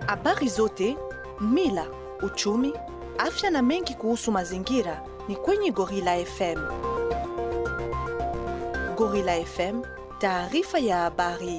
Habari zote, mila, uchumi, afya na mengi kuhusu mazingira ni kwenye Gorilla FM. Gorilla FM, taarifa ya habari.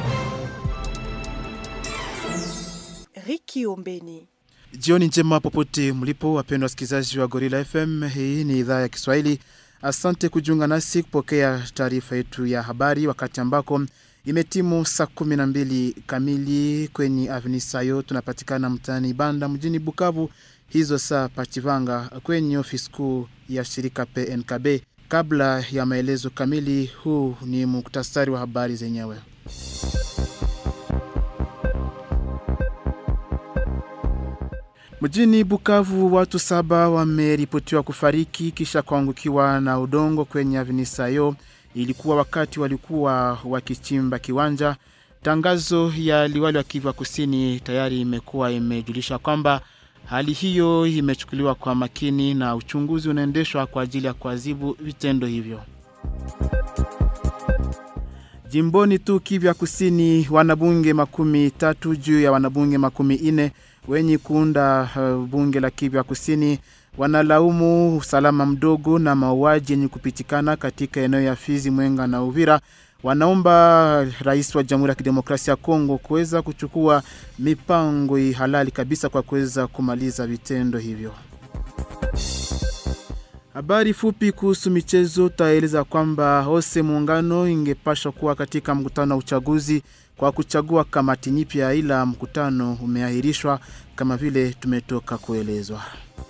Riki Ombeni. Jioni njema popote mlipo, wapendwa wasikilizaji wa Gorilla FM. Hii ni idhaa ya Kiswahili. Asante kujiunga nasi kupokea taarifa yetu ya habari wakati ambako imetimu saa kumi na mbili kamili kwenye Avni Sayo. Tunapatikana mtaani Banda mjini Bukavu, hizo saa Pachivanga kwenye ofisi kuu ya shirika PNKB. Kabla ya maelezo kamili, huu ni muktasari wa habari zenyewe. Mjini Bukavu watu saba wameripotiwa kufariki kisha kuangukiwa na udongo kwenye avinisayo. Ilikuwa wakati walikuwa wakichimba kiwanja. Tangazo ya liwali wa Kivu Kusini tayari imekuwa imejulisha kwamba hali hiyo imechukuliwa kwa makini na uchunguzi unaendeshwa kwa ajili ya kuadhibu vitendo hivyo. Jimboni tu Kivu Kusini, wanabunge makumi tatu juu ya wanabunge makumi ine wenye kuunda uh, bunge la Kivu Kusini wanalaumu usalama mdogo na mauaji yenye kupitikana katika eneo ya Fizi, Mwenga na Uvira. Wanaomba rais wa Jamhuri ya Kidemokrasia ya Kongo kuweza kuchukua mipango halali kabisa kwa kuweza kumaliza vitendo hivyo. Habari fupi kuhusu michezo, taeleza kwamba Hose Muungano ingepashwa kuwa katika mkutano wa uchaguzi kwa kuchagua kamati nyipya, ila mkutano umeahirishwa kama vile tumetoka kuelezwa.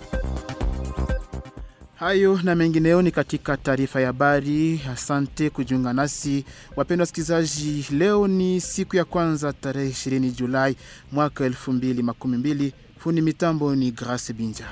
Hayo na mengineo ni katika taarifa ya habari. Asante kujiunga nasi wapendwa wasikilizaji. Leo ni siku ya kwanza tarehe 20 Julai mwaka 2012. Fundi mitambo ni Grace Binja.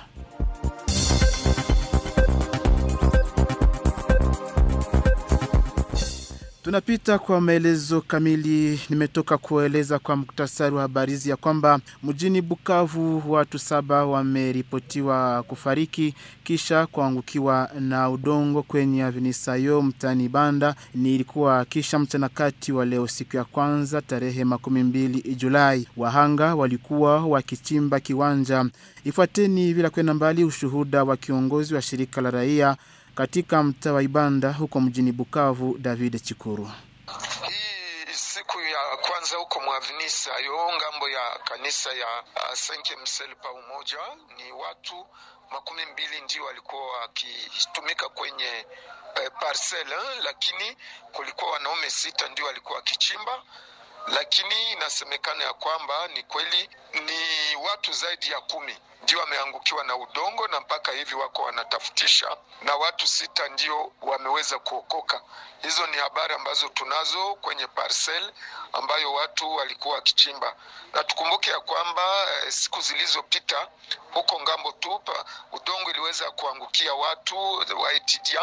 Tunapita kwa maelezo kamili. Nimetoka kueleza kwa muktasari wa habari hizi ya kwamba mjini Bukavu watu saba wameripotiwa kufariki kisha kuangukiwa na udongo kwenye avinisayo mtani Banda. Ni ilikuwa kisha mchana kati wa leo, siku ya kwanza tarehe makumi mbili Julai. Wahanga walikuwa wakichimba kiwanja. Ifuateni bila kwenda mbali ushuhuda wa kiongozi wa shirika la raia katika mtaa wa Ibanda huko mjini Bukavu, David Chikuru. Hii siku ya kwanza huko Mwavinisa yo ngambo ya kanisa ya uh, Senke Msel pa umoja, ni watu makumi mbili ndio walikuwa wakitumika kwenye uh, parcel, lakini kulikuwa wanaume sita ndio walikuwa wakichimba lakini inasemekana ya kwamba ni kweli ni watu zaidi ya kumi ndio wameangukiwa na udongo na mpaka hivi wako wanatafutisha, na watu sita ndio wameweza kuokoka. Hizo ni habari ambazo tunazo kwenye parcel ambayo watu walikuwa wakichimba, na tukumbuke ya kwamba eh, siku zilizopita huko ngambo tupa udongo iliweza kuangukia watu wa Etidia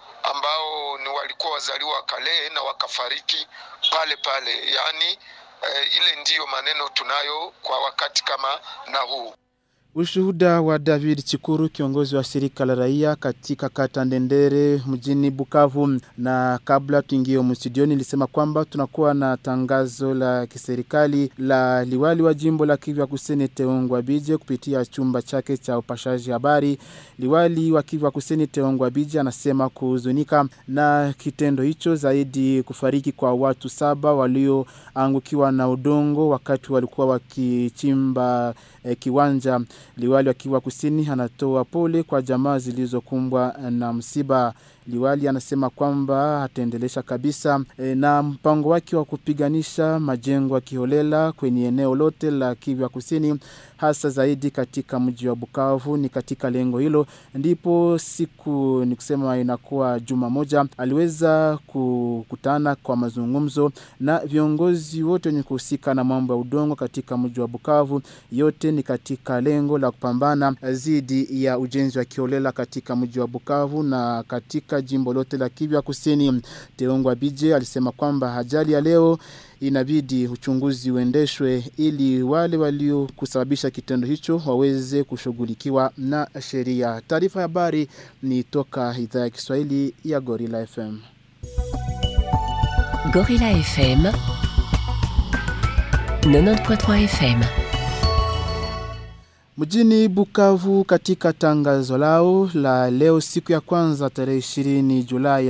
ambao ni walikuwa wazaliwa kale na wakafariki pale pale. Yaani eh, ile ndiyo maneno tunayo kwa wakati kama na huu. Ushuhuda wa David Chikuru, kiongozi wa shirika la raia katika kata Ndendere mjini Bukavu. Na kabla tuingie mstudioni, nilisema kwamba tunakuwa na tangazo la kiserikali la liwali wa jimbo la Kivu Kusini Teongwa Bije kupitia chumba chake cha upashaji habari. Liwali wa Kivu Kusini Teongwa Bije anasema kuhuzunika na kitendo hicho, zaidi kufariki kwa watu saba walioangukiwa na udongo wakati walikuwa wakichimba eh, kiwanja Liwali wa Kivu Kusini anatoa pole kwa jamaa zilizokumbwa na msiba. Liwali anasema kwamba ataendelesha kabisa e, na mpango wake wa kupiganisha majengo ya kiholela kwenye eneo lote la Kivu Kusini, hasa zaidi katika mji wa Bukavu. Ni katika lengo hilo ndipo siku ni kusema inakuwa juma moja, aliweza kukutana kwa mazungumzo na viongozi wote wenye kuhusika na mambo ya udongo katika mji wa Bukavu. Yote ni katika lengo la kupambana dhidi ya ujenzi wa kiholela katika mji wa Bukavu na katika jimbo lote la Kivu Kusini. Teongwa Bije alisema kwamba ajali ya leo inabidi uchunguzi uendeshwe ili wale waliokusababisha kitendo hicho waweze kushughulikiwa na sheria. Taarifa ya habari ni toka idhaa ya Kiswahili ya Gorilla FM. Gorilla FM 90.3 FM Mjini Bukavu katika tangazo lao la leo siku ya kwanza tarehe 20 Julai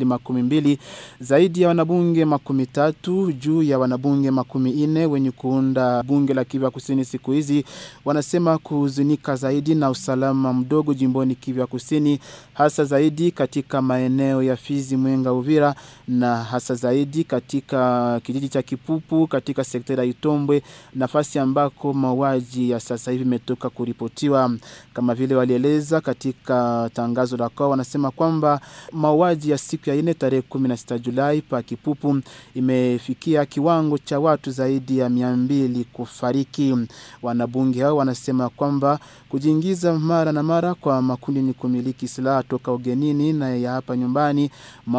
2012 zaidi ya wanabunge makumi tatu juu ya wanabunge makumi ine wenye kuunda bunge la Kivu Kusini siku hizi wanasema kuhuzunika zaidi na usalama mdogo jimboni Kivu Kusini hasa zaidi katika maeneo ya Fizi, Mwenga, Uvira na hasa zaidi katika kijiji cha Kipupu katika sekta ya Itombwe nafasi ambako mauaji ya sasa hivi imetoka kuripotiwa kama vile walieleza katika tangazo la kwao wanasema kwamba mauaji ya siku ya ine tarehe 16 Julai pa Kipupu imefikia kiwango cha watu zaidi ya mia mbili kufariki wanabunge hao wanasema kwamba kujiingiza mara na mara kwa makundi ni kumiliki silaha toka ugenini na ya hapa nyumbani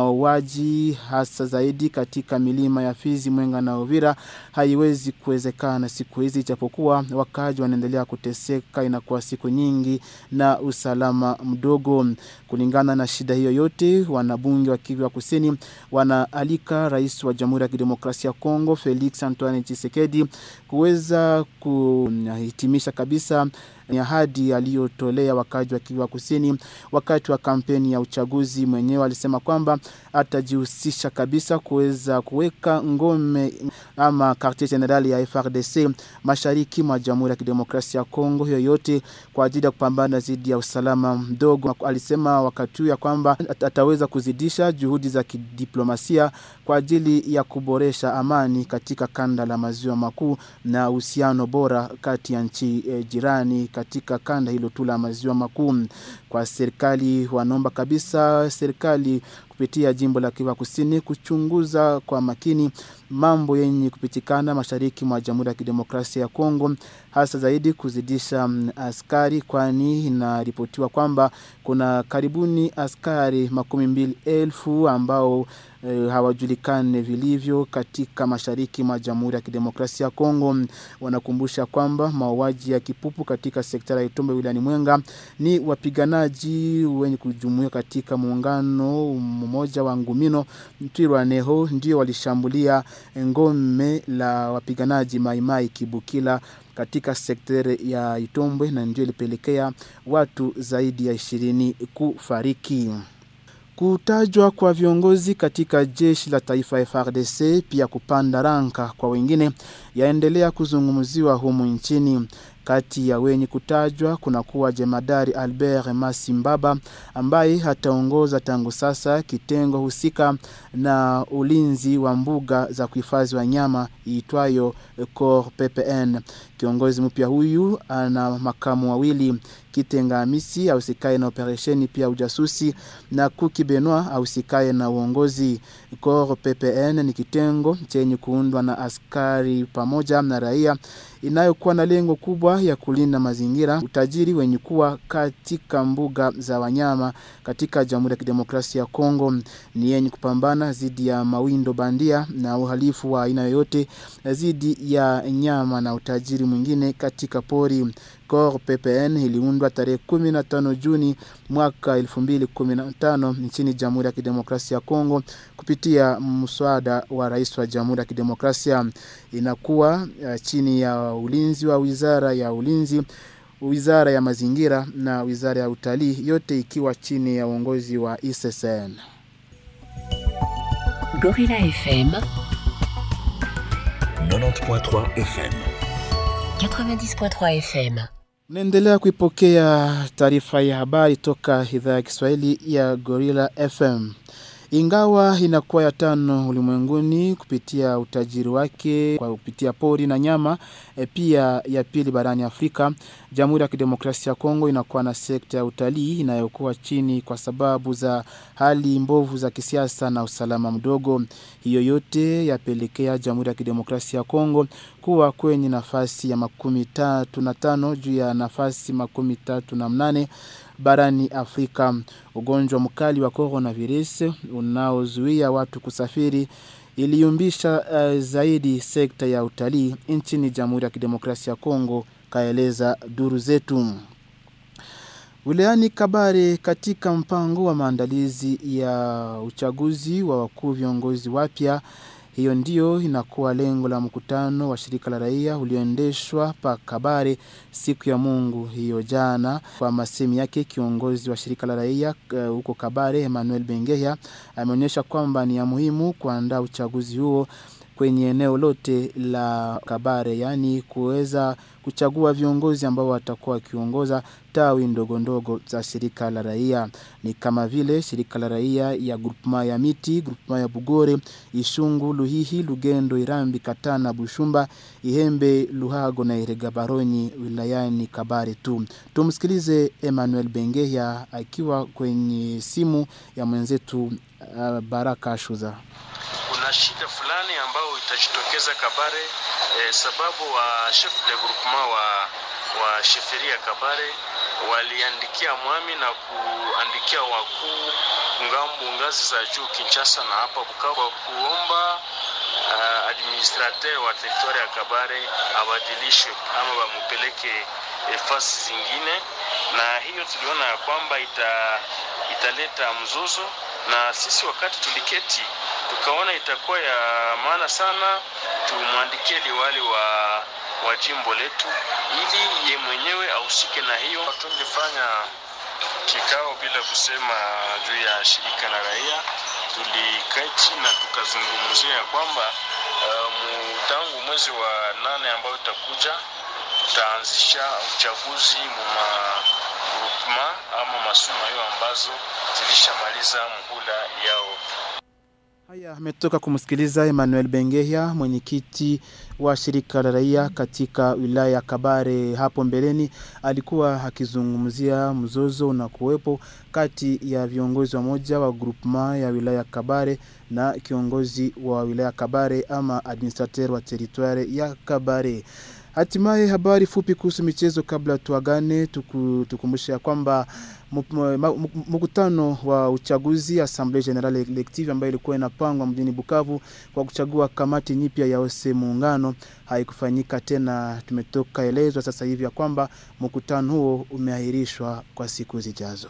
mauaji hasa zaidi katika milima ya Fizi, Mwenga na Uvira haiwezi kuwezekana siku hizi ijapokuwa wakaji wanaendelea kuteseka inakuwa siku nyingi na usalama mdogo kulingana na shida hiyo yote wanabunge wa Kivu Kusini wanaalika rais wa Jamhuri ya Kidemokrasia ya Kongo Felix Antoine Tshisekedi kuweza kuhitimisha kabisa ni ahadi aliyotolea wakaji wa Kivu Kusini wakati wa kampeni ya uchaguzi. Mwenyewe alisema kwamba atajihusisha kabisa kuweza kuweka ngome ama quartier general ya FRDC mashariki mwa Jamhuri ya Kidemokrasia ya Kongo, yoyote kwa ajili ya kupambana dhidi ya usalama mdogo. Alisema wakati huu ya kwamba ataweza kuzidisha juhudi za kidiplomasia kwa ajili ya kuboresha amani katika kanda la maziwa makuu na uhusiano bora kati ya nchi eh, jirani katika kanda hilo tu la maziwa makuu. Kwa serikali, wanaomba kabisa serikali kupitia jimbo la Kivu Kusini kuchunguza kwa makini mambo yenye kupitikana mashariki mwa Jamhuri ya Kidemokrasia ya Kongo, hasa zaidi kuzidisha mm, askari, kwani inaripotiwa kwamba kuna karibuni askari makumi mbili elfu ambao e, hawajulikane vilivyo katika mashariki mwa Jamhuri ya Kidemokrasia ya Kongo. Wanakumbusha kwamba mauaji ya kipupu katika sekta ya Itombe wilayani Mwenga ni wapiganaji wenye kujumuika katika muungano mmoja wa Ngumino Twirwaneho ndio walishambulia ngome la wapiganaji Maimai Kibukila katika sektere ya Itombwe na ndio ilipelekea watu zaidi ya ishirini kufariki. Kutajwa kwa viongozi katika jeshi la taifa FARDC pia kupanda ranka kwa wengine yaendelea kuzungumziwa humu nchini. Kati ya wenye kutajwa kuna kuwa jemadari Albert Masimbaba ambaye ataongoza tangu sasa kitengo husika na ulinzi wa mbuga za kuhifadhi wanyama iitwayo Cor PPN. Kiongozi mpya huyu ana makamu wawili Kitenga Hamisi ahusikaye na operesheni pia ujasusi na Kuki Benoit ahusikaye na uongozi. Cor PPN ni kitengo chenye kuundwa na askari pamoja na raia inayokuwa na lengo kubwa ya kulinda mazingira, utajiri wenye kuwa katika mbuga za wanyama katika Jamhuri ya Kidemokrasia ya Kongo. Ni yenye kupambana dhidi ya mawindo bandia na uhalifu wa aina yoyote dhidi ya nyama na utajiri mwingine katika pori. Cor PPN iliundwa tarehe 15 Juni mwaka 2015 nchini Jamhuri ya Kidemokrasia ya Kongo kupitia mswada wa rais wa Jamhuri ya Kidemokrasia. Inakuwa uh, chini ya ulinzi wa Wizara ya Ulinzi, Wizara ya Mazingira na Wizara ya Utalii, yote ikiwa chini ya uongozi wa ISSN. Gorilla FM 90.3 FM. 90.3 FM Naendelea kuipokea taarifa ya habari toka idhaa ya Kiswahili ya Gorilla FM. Ingawa inakuwa ya tano ulimwenguni kupitia utajiri wake kwa kupitia pori na nyama, e, pia ya pili barani Afrika, Jamhuri ya Kidemokrasia ya Kongo inakuwa na sekta ya utalii inayokuwa chini kwa sababu za hali mbovu za kisiasa na usalama mdogo. Hiyo yote yapelekea Jamhuri ya Kidemokrasia ya Kongo kuwa kwenye nafasi ya makumi tatu na tano juu ya nafasi makumi tatu na mnane barani Afrika. Ugonjwa mkali wa coronavirus unaozuia watu kusafiri iliyumbisha uh, zaidi sekta ya utalii nchini Jamhuri ya Kidemokrasia ya Kongo, kaeleza duru zetu. Wilayani Kabare katika mpango wa maandalizi ya uchaguzi wa wakuu viongozi wapya Hiyo ndiyo inakuwa lengo la mkutano wa shirika la raia ulioendeshwa pa Kabare siku ya Mungu hiyo jana. Kwa masemi yake, kiongozi wa shirika la raia uh, huko Kabare Emmanuel Bengeya ameonyesha kwamba ni ya muhimu kuandaa uchaguzi huo kwenye eneo lote la Kabare, yaani kuweza kuchagua viongozi ambao watakuwa wakiongoza tawi ndogo ndogo za shirika la raia, ni kama vile shirika la raia ya grupema ya Miti, grupema ya Bugore, Ishungu, Luhihi, Lugendo, Irambi, Katana, Bushumba, Ihembe, Luhago na Irega Baronyi wilayani Kabare tu. Tumsikilize Emmanuel Bengeya akiwa kwenye simu ya mwenzetu uh, Baraka Shuza kuna shida fulani ambayo itajitokeza Kabare eh, sababu wa chef de groupement wa wa sheferia Kabare waliandikia mwami na kuandikia wakuu ngambo ngazi za juu Kinshasa na hapa Bukavu kuomba uh, administrateur wa teritoria ya Kabare abadilishwe ama bamupeleke eh, fasi zingine, na hiyo tuliona ya kwamba ita, italeta mzozo, na sisi wakati tuliketi tukaona itakuwa ya maana sana tumwandikie liwali wa wa jimbo letu ili ye mwenyewe ahusike na hiyo. Tulifanya kikao bila kusema juu ya shirika la raia, tuliketi na tukazungumzia ya kwamba uh, tangu mwezi wa nane ambayo itakuja tutaanzisha uchaguzi muma grupema ama masuma hiyo ambazo zilishamaliza muhula yao. Haya, ametoka kumsikiliza Emmanuel Bengehya, mwenyekiti wa shirika la raia katika wilaya ya Kabare. Hapo mbeleni alikuwa akizungumzia mzozo na kuwepo kati ya viongozi wa moja wa groupement ya wilaya ya Kabare na kiongozi wa wilaya Kabare ama administrateur wa territoire ya Kabare. Hatimaye habari fupi kuhusu michezo kabla tuagane, tuku, tukumbushe ya kwamba mkutano wa uchaguzi Assemblée Generale Elective ambayo ilikuwa inapangwa mjini Bukavu kwa kuchagua kamati nyipya ya ose muungano haikufanyika tena. Tumetoka elezwa sasa hivi ya kwamba mkutano huo umeahirishwa kwa siku zijazo.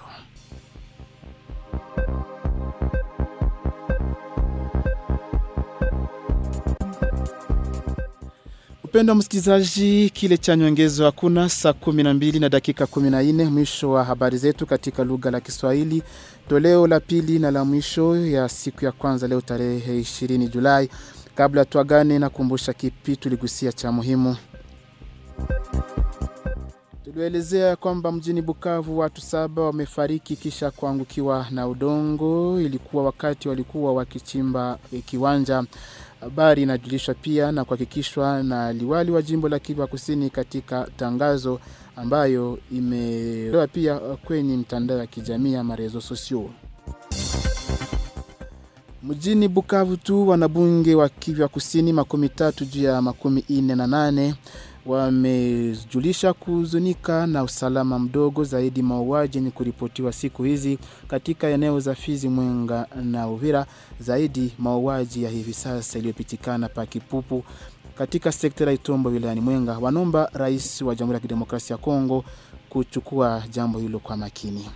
Upendo wa msikilizaji, kile cha nyongezo hakuna. Saa kumi na mbili na dakika kumi na nne mwisho wa habari zetu katika lugha la Kiswahili, toleo la pili na la mwisho ya siku ya kwanza leo tarehe 20 Julai. Kabla tuagane, na kumbusha kipi tuligusia cha muhimu. Tulielezea kwamba mjini Bukavu watu saba wamefariki kisha kuangukiwa na udongo. Ilikuwa wakati walikuwa wakichimba kiwanja. Habari inajulishwa pia na kuhakikishwa na liwali wa jimbo la Kivu Kusini katika tangazo ambayo imetolewa pia kwenye mtandao ya kijamii ya marezo sosio. Mjini Bukavu tu wanabunge wa Kivu Kusini makumi tatu juu ya makumi ine na nane wamejulisha kuhuzunika na usalama mdogo zaidi mauaji ni kuripotiwa siku hizi katika eneo za Fizi, Mwenga na Uvira, zaidi mauaji ya hivi sasa iliyopitikana pa Kipupu katika sekta ya Itombo wilayani Mwenga. Wanomba rais wa Jamhuri ya Kidemokrasia ya Kongo kuchukua jambo hilo kwa makini.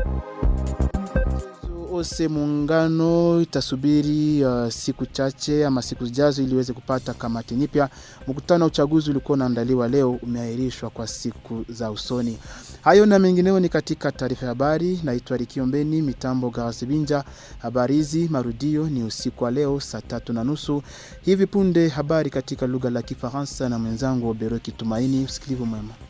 Ose muungano itasubiri uh, siku chache ama siku zijazo ili iweze kupata kamati nyipya. Mkutano wa uchaguzi ulikuwa unaandaliwa leo, umeahirishwa kwa siku za usoni. Hayo na mengineo ni katika taarifa ya habari. Naitwa Rikiombeni, mitambo Gawasibinja. Habari hizi marudio ni usiku wa leo saa tatu na nusu. Hivi punde habari katika lugha la Kifaransa na mwenzangu Oberoki Tumaini. Usikilivu mwema.